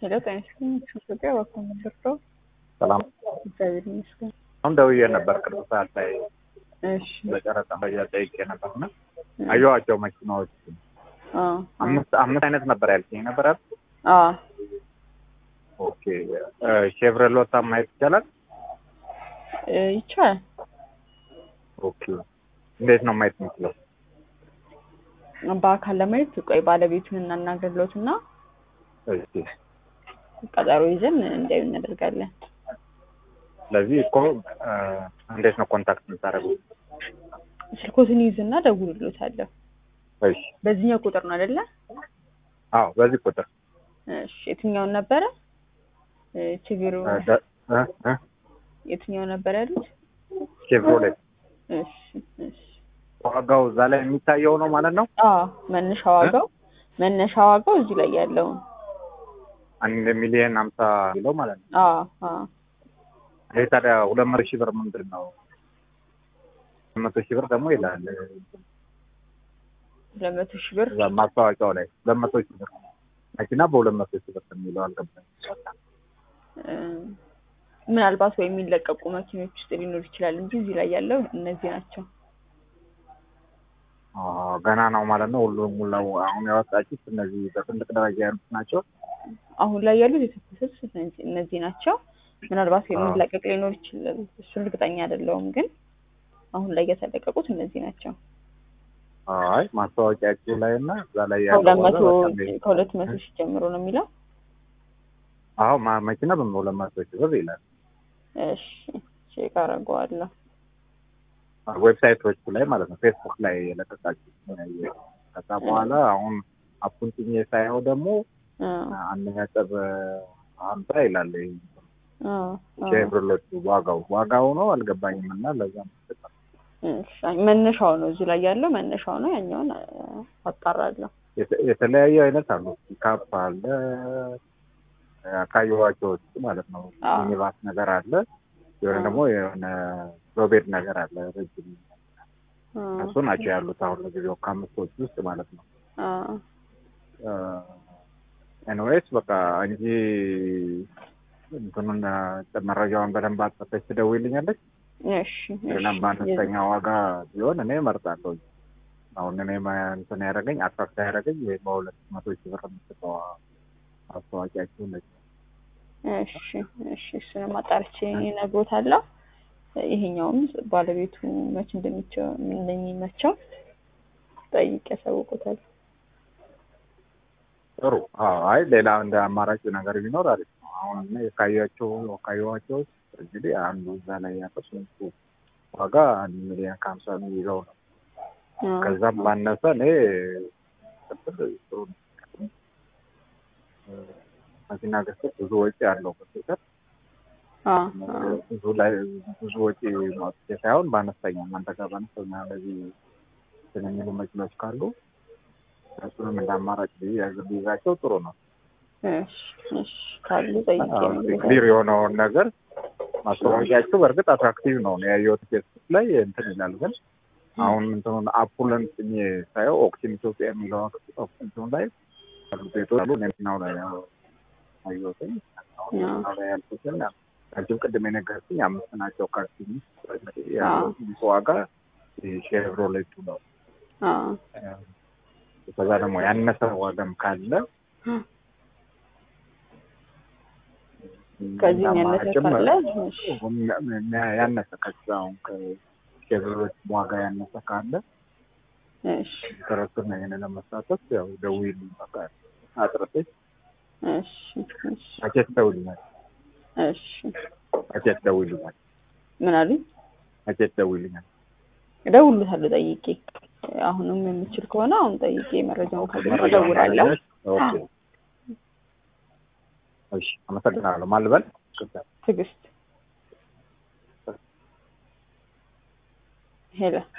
ሄሎ ጤና ይስጥልኝ ኢትዮጵያ እባክዎ ምንደርሰው ሰላም እግዚአብሔር ይመስገን። አሁን ደውዬ ነበር ቅርብ ሰዓት ላይ እሺ በጨረጣ መረጃ ጠይቄ ነበር እና አየኋቸው መኪናዎች አ አምስት አምስት አይነት ነበር ያልከኝ ነበር አይደል? አ ኦኬ ሼቭረሎታ ማየት ይቻላል? እ ይቻላል። ኦኬ እንዴት ነው ማየት የምችለው? በአካል ለማየት ቆይ ባለቤቱን እናናግርሎት እና እሺ ቀጠሮ ይዘን እንዲያዩ እናደርጋለን። ስለዚህ እኮ እ እንዴት ነው ኮንታክት የምታደርጉት? ስልኮትን ይዝና ደውልሎታለሁ። እሺ በዚህኛው ቁጥር ነው አይደለ? አዎ በዚህ ቁጥር እሺ የትኛውን ነበረ እ ችግሩ እ ደ- እ እ የትኛው ነበር ያሉት? ሼቭሮሌት እሺ እሺ ዋጋው እዛ ላይ የሚታየው ነው ማለት ነው? አ መነሻ ዋጋው መነሻ ዋጋው እዚህ ላይ ያለውን አንድ ሚሊዮን ሀምሳ ኪሎ ማለት ነው። አ አ ይሄ ታዲያ ሁለት መቶ ሺህ ብር ምንድን ነው? ሁለት መቶ ሺህ ብር ደግሞ ይላል ሁለት መቶ ሺህ ብር እዛ ማስታወቂያው ላይ ሁለት መቶ ሺህ ብር መኪና በሁለት መቶ ሺህ ብር የሚለው አልገባኝ። እ ምናልባት ወይ የሚለቀቁ መኪኖች ውስጥ ሊኖር ይችላል እንጂ እዚህ ላይ ያለው እነዚህ ናቸው። ገና ነው ማለት ነው። ሁሉም ሙላው አሁን ያወጣችሁት እነዚህ በትልቅ ደረጃ ያሉት ናቸው። አሁን ላይ ያሉት የተኮሱት እነዚህ- እነዚህ ናቸው። ምናልባት የሚለቀቅ ሊኖር ይችላል፣ እሱን እርግጠኛ አይደለሁም። ግን አሁን ላይ የተለቀቁት እነዚህ ናቸው። አይ ማስታወቂያችሁ ላይ እና እዛ ላይ ያለው ከሁለት ዋጋ መቶ በጣም ነው። ከሁለት መቶ ሺህ ጀምሮ ነው የሚለው። አዎ ማ- መኪና በሁለት መቶ ሺህ ብር ይላል እሺ ቼክ አደርገዋለሁ። ዌብሳይቶቹ ላይ ማለት ነው። ፌስቡክ ላይ የለቀቃችሁ ከዛ በኋላ አሁን አፑን ጭኜ ሳየው ደግሞ አ አንድ ነጥብ ሀምሳ ይላል አ አ ሼቭሮሌቱ ዋጋው ዋጋው ነው አልገባኝም እና ለዛ ነው እሺ፣ አይ መነሻው ነው እዚህ ላይ ያለው መነሻው ነው። ያኛውን አ፣ አጣራለሁ። የተ- የተለያዩ አይነት አሉ። ፒካፕ አለ ካየኋቸው ውስጥ ማለት ነው። አዎ። ሚኒባስ ነገር አለ፣ የሆነ አዎ። ደግሞ የሆነ ሮቤድ ነገር አለ። ረጅም አ እሱ ናቸው ያሉት አሁን ለጊዜው ከአምስቶች ውስጥ ማለት ነው። አ ኤንዌይስ በቃ እንጂ እንትኑን እ፣ መረጃውን በደንብ አጥፈተሽ ትደውይልኛለች። እሺ ገናም በአነስተኛ ዋጋ ቢሆን እኔ እመርጣለሁ። አሁን እኔ ማ- እንትን ያደረገኝ አትራክት ያደረገኝ ይሄ በሁለት መቶ ሺህ ብር የምትሰጠው አስተዋቂያችሁ ነች። እሺ እሺ እሱንም አጣርቼ እነግሮታለሁ። ይሄኛውም ባለቤቱ መቼ እንደሚቸው እንደሚመቸው ጠይቄ ያሳውቁታል። ጥሩ። አዎ፣ አይ ሌላ እንደ አማራጭ ነገር ቢኖር አሪፍ ነው። አሁን እኔ ካያቸው ካየኋቸው ውስጥ እንግዲህ አንዱ እዛ ላይ ያለው ስንቱ ዋጋ አንድ ሚሊዮን ከሀምሳ የሚይዘው ነው። ከዛም ባነሰ እኔ ቅጥል ጥሩ ነው። እ፣ መኪና ገዝተህ ብዙ ወጪ ያለው በስተቀር አ ብዙ ላይ ብዙ ወጪ ማውጣት ሳይሆን በአነስተኛ እናንተ ጋር በአነስተኛ እንደዚህ እንትን የሚሉ መኪኖች ካሉ እሱንም እንደ አማራጭ ቢያዝ- ቢይዛቸው ጥሩ ነው። እሺ እሺ ካሉ ጠይቄ እነግሮታለሁ። ክሊር የሆነውን ነገር ማስታወቂያችሁ በእርግጥ አትራክቲቭ ነው ነው ያየሁት ፌስቡክ ላይ እንትን ይላል። ግን አሁን እንትኑን አፑለን ጭኜ ሳየው ኦክሲን ኢትዮጵያ የሚለው እንትኑ ላይ ያሉ ቤቶች አሉ። እኔ መኪናው ላይ ያው አየሁትኝ። አሁን መኪናው ላይ ያልኩትን አንቺም ቅድም የነገርኩኝ አምስት ናቸው። ካርቲኒ ያለው ዋጋ ሼቭሮሌቱ ነው። አ ከዛ ደግሞ ያነሰ ዋጋም ካለ ከዚህ ያነሰ አማራጭም ካለ እሺ ያነሰ ከዛ አሁን ከሼቭሮሌት ዋጋ ያነሰ ካለ እሺ ተረክብ ነው ይሄንን ለመሳተፍ ያው ደውዪልኝ በቃ አጥርተሽ እሺ እሺ መቼት ደውይልኛል እሺ መቼት ደውይልኛል ምን አሉኝ? መቼት ደውይልኛል እደውልለታለሁ ጠይቄ። አሁንም የምችል ከሆነ አሁን ጠይቄ መረጃውን ካገኘሁ እደውላለሁ። ኦኬ እሺ አመሰግናለሁ ማን ልበል ትዕግስት ሄሎ